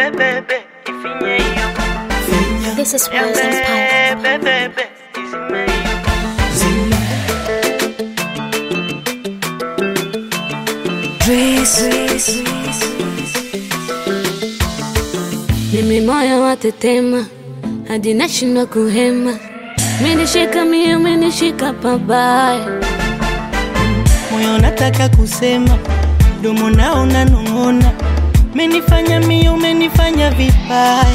bebe, ifinye hiyo. This is Ya Wilson's Pipe. bebe, bebe, izime hiyo. Mimi moyo watetema hadi nashindwa kuhema, menishika mie, menishika pabaya. moyo nataka kusema, domo nao unanong'ona, menifanya mio, umenifanya vibaya.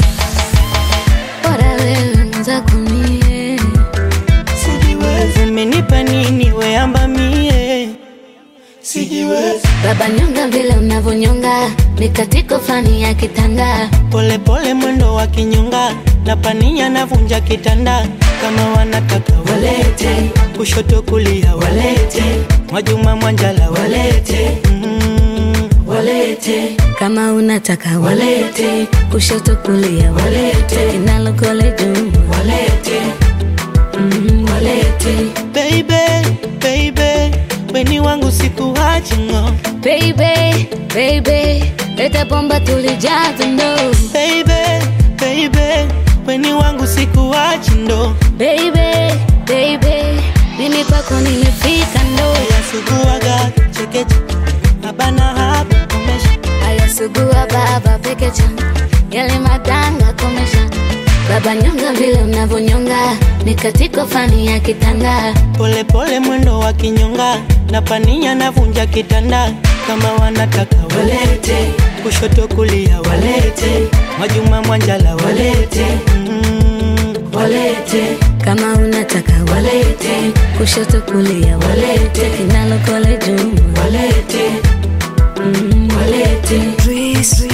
Bora wewe mwenzako mie, Sijiwezi, umenipa nini weamba mie? Sijiwezi, baba nyonga vile unavyonyonga, mikatiko fani ya kitanda. pole pole mwendo wa kinyonga, na pania navunja kitanda, kama wanataka walete, kushoto kulia walete, Mwajuma Mwanjala walete, mm, walete Kama unataka walete, kushoto kulia walete, kinalokole juu walete mm, walete. Baby, baby, weni wangu sikuachi ngo Baby, baby, leta bomba tulijaza ndo. Baby, baby, weni wangu sikuachi ndo Baby, baby, mimi kwako nimefika ndo. Yasuguaga chekeche Abana hapa komesha Ayasugua baba pekecha, yale madanga komesha. Baba nyonga vile unavyonyonga, mikatiko fani ya kitanda. Pole pole mwendo wa kinyonga Na pania navunja kitanda Kama wanataka walete Kushoto kulia walete Mwajuma Mwanjala walete mm, walete Kama unataka walete, kushoto kulia walete, kinalokole juu walete mm, walete.